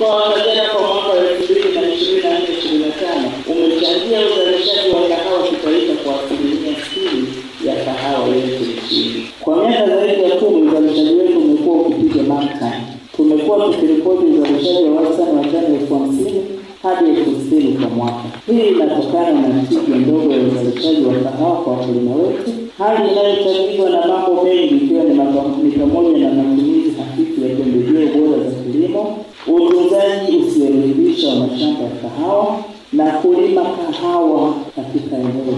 Mkoa wa Kagera kwa mwaka wa elfu mbili na ishirini na nne ishirini na tano umechangia uzalishaji wa kahawa kitaifa kwa asilimia sitini ya kahawa yote nchini. Kwa miaka zaidi ya kumi uzalishaji wetu umekuwa ukipiga marka. Tumekuwa tukiripoti uzalishaji wa wastani wa tani elfu hamsini hadi elfu sitini kwa mwaka. Hii inatokana na tija ndogo ya uzalishaji wa kahawa kwa wakulima wetu, hali inayochangiwa na mambo mengi ikiwa ni mapa- ni pamoja na matumizi hafifu ya pembejeo bora za kilimo, utunzaji usioridhisha wa mashamba ya kahawa na kulima kahawa katika eneo